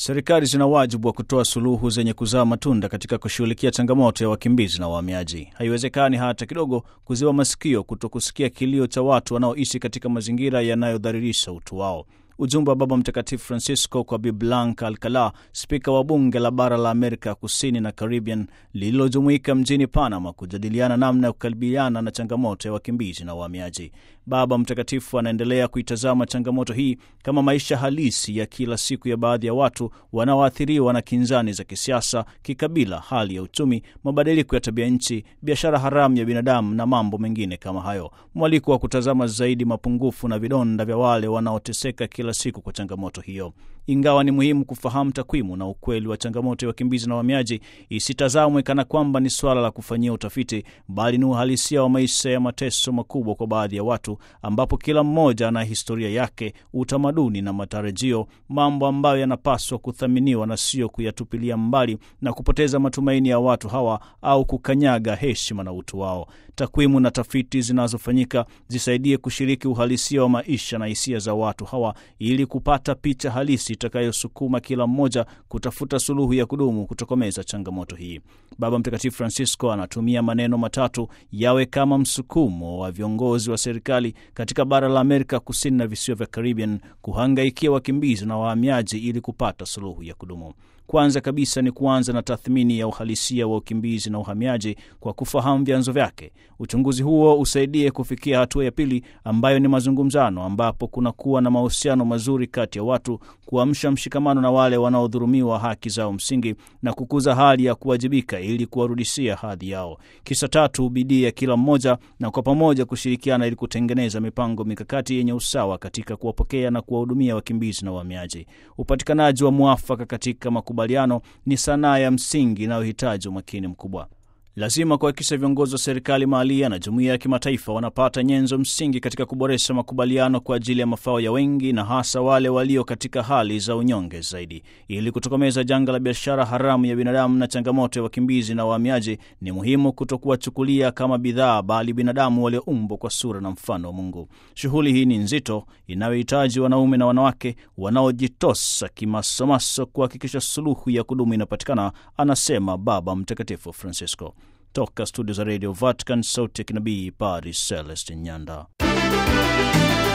Serikali zina wajibu wa kutoa suluhu zenye kuzaa matunda katika kushughulikia changamoto ya wakimbizi na wahamiaji. Haiwezekani hata kidogo kuziwa masikio kuto kusikia kilio cha watu wanaoishi katika mazingira yanayodhalilisha utu wao. Ujumbe wa Baba Mtakatifu Francisco kwa Bi Blanca Alcala, spika wa bunge la bara la Amerika Kusini na Caribbean, lililojumuika mjini Panama kujadiliana namna ya kukabiliana na changamoto ya wakimbizi na wahamiaji. Baba Mtakatifu anaendelea kuitazama changamoto hii kama maisha halisi ya kila siku ya baadhi ya watu wanaoathiriwa na kinzani za kisiasa, kikabila, hali ya uchumi, mabadiliko ya tabia nchi, biashara haramu ya binadamu na mambo mengine kama hayo. Mwaliko wa kutazama zaidi mapungufu na vidonda vya wale wanaoteseka kila siku kwa changamoto hiyo. Ingawa ni muhimu kufahamu takwimu na ukweli wa changamoto ya wakimbizi na wahamiaji, isitazamwe kana kwamba ni swala la kufanyia utafiti, bali ni uhalisia wa maisha ya mateso makubwa kwa baadhi ya watu, ambapo kila mmoja ana historia yake, utamaduni na matarajio, mambo ambayo yanapaswa kuthaminiwa na sio kuyatupilia mbali na kupoteza matumaini ya watu hawa au kukanyaga heshima na utu wao. Takwimu na tafiti zinazofanyika zisaidie kushiriki uhalisia wa maisha na hisia za watu hawa ili kupata picha halisi itakayosukuma kila mmoja kutafuta suluhu ya kudumu kutokomeza changamoto hii. Baba Mtakatifu Francisco anatumia maneno matatu yawe kama msukumo wa viongozi wa serikali katika bara la Amerika Kusini na visiwa vya Caribbean kuhangaikia wakimbizi na wahamiaji ili kupata suluhu ya kudumu. Kwanza kabisa ni kuanza na tathmini ya uhalisia wa ukimbizi na uhamiaji kwa kufahamu vyanzo vyake. Uchunguzi huo usaidie kufikia hatua ya pili ambayo ni mazungumzano, ambapo kunakuwa na mahusiano mazuri kati ya watu, kuamsha mshikamano na wale wanaodhulumiwa haki zao msingi na kukuza hali ya kuwajibika ili kuwarudishia hadhi yao. Kisa tatu, bidii ya kila mmoja na kwa pamoja kushirikiana ili kutengeneza mipango mikakati yenye usawa katika kuwapokea na kuwahudumia wakimbizi na wahamiaji. Upatikanaji wa mwafaka katika makubaliano ni sanaa ya msingi inayohitaji umakini mkubwa. Lazima kuhakikisha viongozi wa serikali mahalia na jumuiya ya kimataifa wanapata nyenzo msingi katika kuboresha makubaliano kwa ajili ya mafao ya wengi na hasa wale walio katika hali za unyonge zaidi. Ili kutokomeza janga la biashara haramu ya binadamu na changamoto ya wakimbizi na wahamiaji, ni muhimu kutokuwachukulia kama bidhaa, bali binadamu walioumbwa kwa sura na mfano wa Mungu. Shughuli hii ni nzito, inayohitaji wanaume na wanawake wanaojitosa kimasomaso kuhakikisha suluhu ya kudumu inapatikana, anasema Baba Mtakatifu Francisco. Toka studio za Radio Vatican, sauti ya kinabii, Padre Celestin Nyanda.